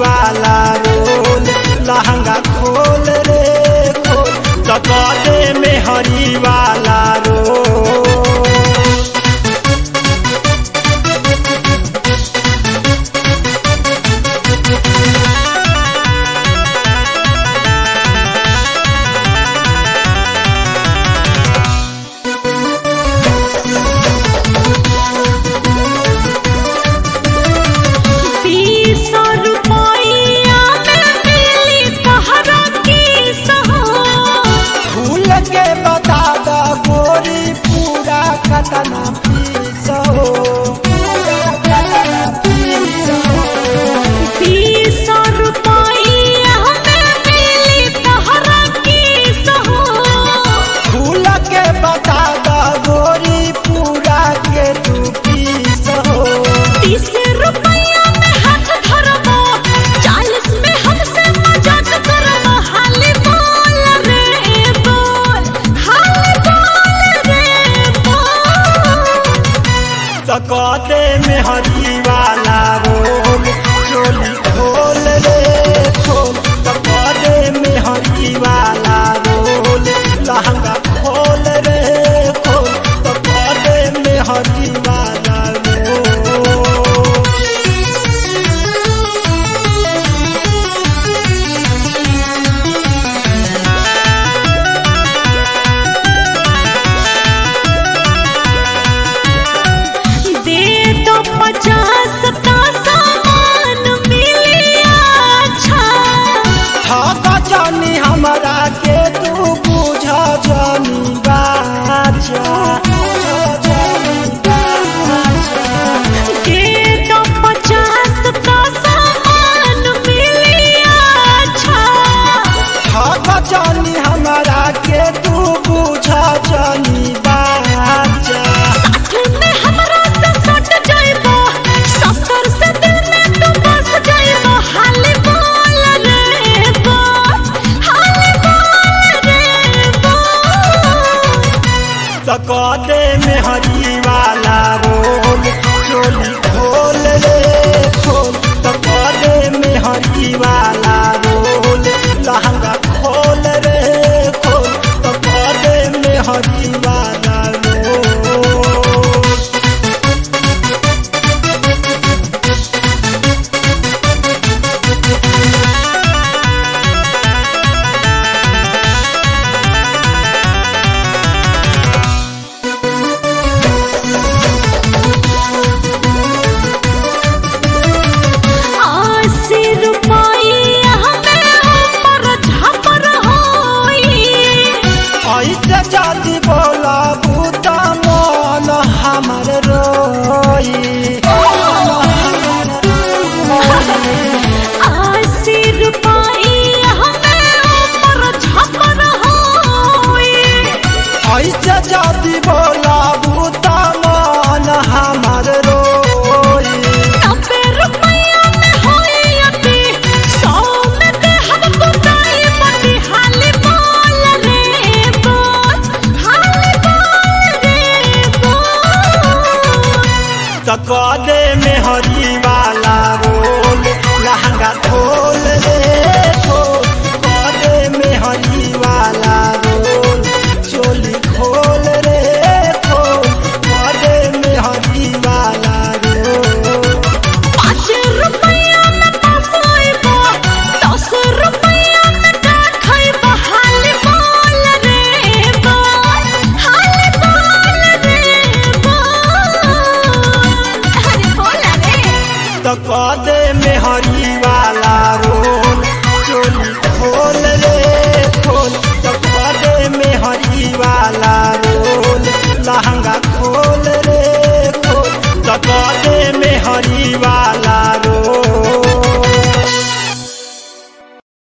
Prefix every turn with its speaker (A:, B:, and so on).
A: वाला रोल लहंगा खोल रे खोल तकदे में हरी वाला रोल
B: बीस रुपया में मिली तहरा की सहो
A: भूल के बता द गोरी पूरा कतना पीस हो पूरा कतना पीस हो
B: बीस रुपया में मिली तहरा की सहो
A: भूल के बता द गोरी पूरा के तू पीस हो
B: तीस रुपया में हाथ धरबो चालीस में हमसे मजाक करबो हाली बोल रे बोल हाली बोल रे बोल
A: तकदे में हरी वाला रोल चोली खोल रे खोल तकदे में हरी वाला रोल लहंगा खोल रे खोल तकदे में हरी वाला रोल
B: दे दो पचास का सामान मिली अच्छा
A: थाका जानी हमरा के तू बुझा जानी बाचा बुझा जानी बाचा
B: दे दो पचास का सामान मिली अच्छा
A: थाका जानी हमरा के तू बुझा जानी बाचा
B: साथ में हमरा से सट जाइबो सफर से दिल में तू बस जाइबो हाली बोल रे बोल हाली बोल रे बोल
A: तकदे में हरी वाला रोल चोली खोल रे खोल तकदे में हरी वाला रोल लहंगा खोल रे खोल तकदे में हरी वाला रोल
B: अस्सी रुपया में हमर झपर होई
A: ऐसे जाति बोला बूता मन हमर रोई
B: अस्सी रुपया में हमर झपर होई
A: ऐसे जाति बोला बूता मन हमर रोई
B: नब्बे रुपया में होई अति सौ में दे हम बुताई बटी हाली बोल रे बोल हाली बोल रे बोल
A: तकदे में हरी वाला रोल लहंगा खोल रे खोल कदे में हरी वाला रोल चोली खोल रे खोल कदे में हरी वाला रोल
B: पाँच रुपया में पसाइबो दस रुपया में का खइबो हाली बोल रे बोल हाली बोल रे बोल अरे बोल रे
A: तकदे में हरी वाला रोल चोली खोल रे खोल तकदे में हरी वाला रोल लहंगा खोल रे खोल तकदे में हरी वाला